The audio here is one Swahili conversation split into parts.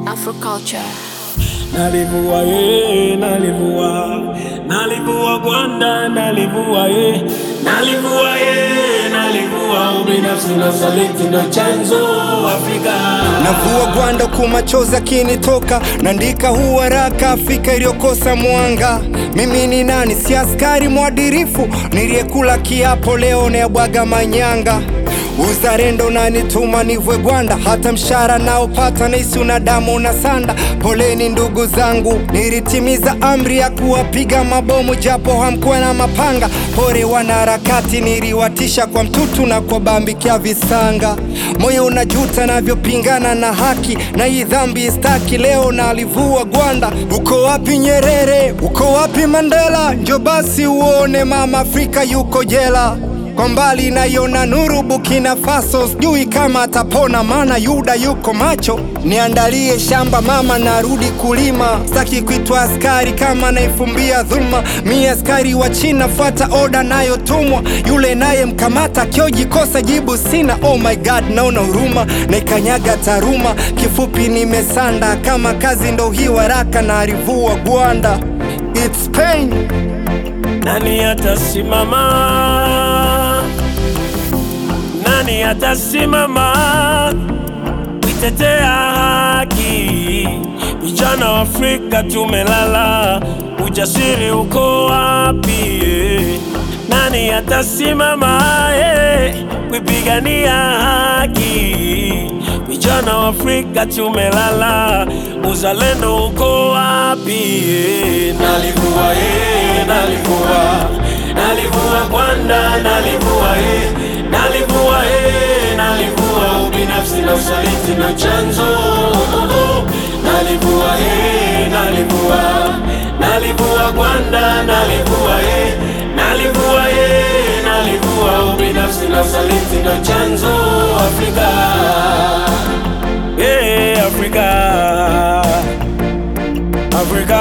Afroculture. Nalivua ye, nalivua, nalivua gwanda, nalivua ye, nalivua ye, nalivua ubinafsi na usaliti ndo chanzo Afrika. Navua gwanda kumachozi akinitoka, naandika huu haraka Afrika iliyokosa mwanga. Mimi ni nani? Si askari mwadirifu niliyekula kiapo, leo nayabwaga manyanga. Uzalendo nanituma nivwe gwanda, hata mshara naopata naisi una damu na sanda. Poleni ndugu zangu, nilitimiza amri ya kuwapiga mabomu japo hamkuwa na mapanga. Pore wanaharakati, niliwatisha kwa mtutu na kwa bambikia visanga. Moyo unajuta navyopingana na haki, na hii dhambi staki. Leo nalivua gwanda. Uko wapi Nyerere? Uko wapi Mandela? Njo basi uone mama Afrika yuko jela kwa mbali naiona nuru Burkina Faso, sijui kama atapona, maana Yuda yuko macho. Niandalie shamba mama, narudi kulima, sitaki kuitwa askari kama naifumbia dhuluma. Mi askari wa China, fuata oda nayotumwa, yule naye mkamata kiojikosa jibu sina. Oh my god, naona huruma, naikanyaga taruma. Kifupi nimesanda, kama kazi ndo hii waraka, narivua gwanda. It's pain. Nani atasimama? Nani atasimama kuitetea haki? Vijana wa Afrika tumelala, ujasiri uko wapi? Nani atasimama eh, kuipigania haki? Vijana wa Afrika tumelala, uzalendo uko wapi? Nalivua eh, nalivua, nalivua gwanda, nalivua eh, nalivua eh, nalivua ubinafsi na usaliti na chanzo. Nalivua eh, nalivua, nalivua gwanda, nalivua eh, nalivua eh, nalivua ubinafsi na usaliti na chanzo Afrika. Yeah, Africa. Africa.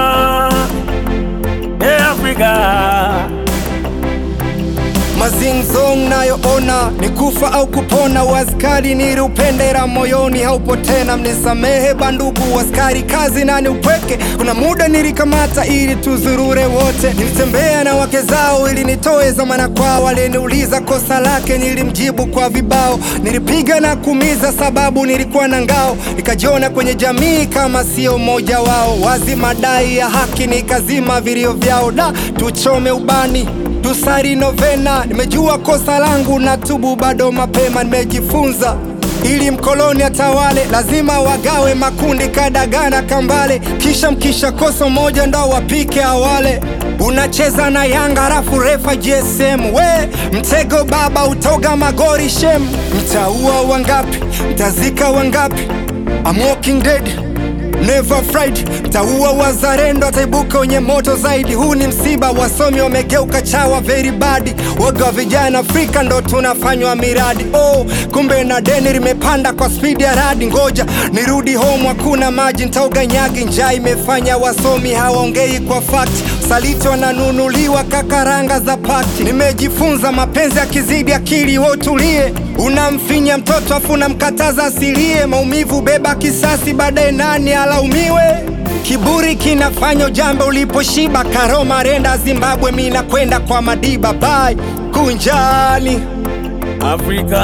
Yeah, Africa. Mazingzong nayoona ni kufa au kupona, waskari niliupendera moyoni haupo tena. Mnisamehe bandugu waskari, kazi na ni upweke. Kuna muda nilikamata ili tuzurure wote, nilitembea na wake zao ili nitoe zamana kwao. Aliniuliza kosa lake, nilimjibu kwa vibao. Nilipiga na kumiza sababu nilikuwa na ngao, nikajiona kwenye jamii kama sio mmoja wao. Wazi madai ya haki nikazima vilio vyao, da tuchome ubani tusari novena. Nimejua kosa langu na tubu bado mapema, nimejifunza ili mkoloni atawale, lazima wagawe makundi kadagana kambale, kisha mkisha kosa moja ndo wapike awale. Unacheza na Yanga halafu refa GSM, we mtego baba, utoga magori shem. Mtaua wangapi? Mtazika wangapi? I'm walking dead Never fried, mtaua wazalendo, ataibuka wenye moto zaidi. Huu ni msiba, wasomi wamegeuka chawa very bad. Woga wa vijana Afrika ndo tunafanywa miradi. Oh, kumbe na deni limepanda kwa spidi ya radi. Ngoja nirudi home, hakuna maji, ntaoga nyagi. Njaa imefanya wasomi hawaongei kwa fakti, saliti wananunuliwa kakaranga za pakti. Nimejifunza mapenzi yakizidi akili, wewe utulie. Unamfinya mtoto afu unamkataza asilie, maumivu beba kisasi, baadaye nani alaumiwe? Kiburi kinafanya ujambe uliposhiba. Karoma renda Zimbabwe, mi nakwenda kwa Madiba. Bye kunjani. Afrika.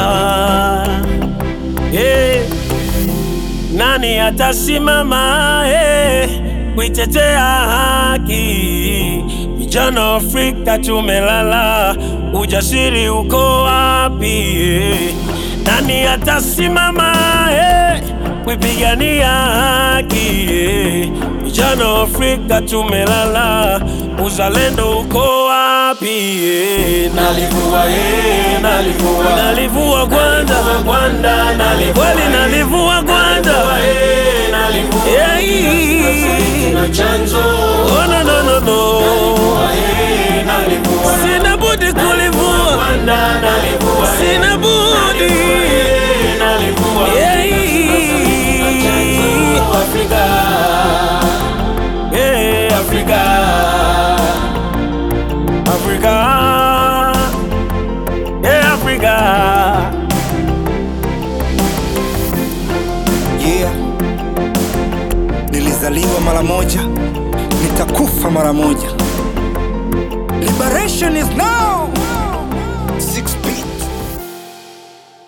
Yeah. Nani atasimama eh, kuitetea haki? Vijana wa Afrika tumelala, ujasiri uko wapi? eh? Nani atasimama eh, kuipigania haki? eh? Vijana wa Afrika tumelala, uzalendo uko wapi? eh? Nalivua eh, nalivua, nalivua gwanda, gwanda, nalivua kweli, nalivua gwanda, eh, nalivua yeah. na chanzo, oh no no no no, eh, nalivua, sina budi kulivua gwanda, nalivua, sina budi, eh, nalivua yeah. Afrika, yeah, Afrika, Afrika, yeah, Afrika. Yeah. nilizaliwa mara moja, nitakufa mara moja. Liberation is now.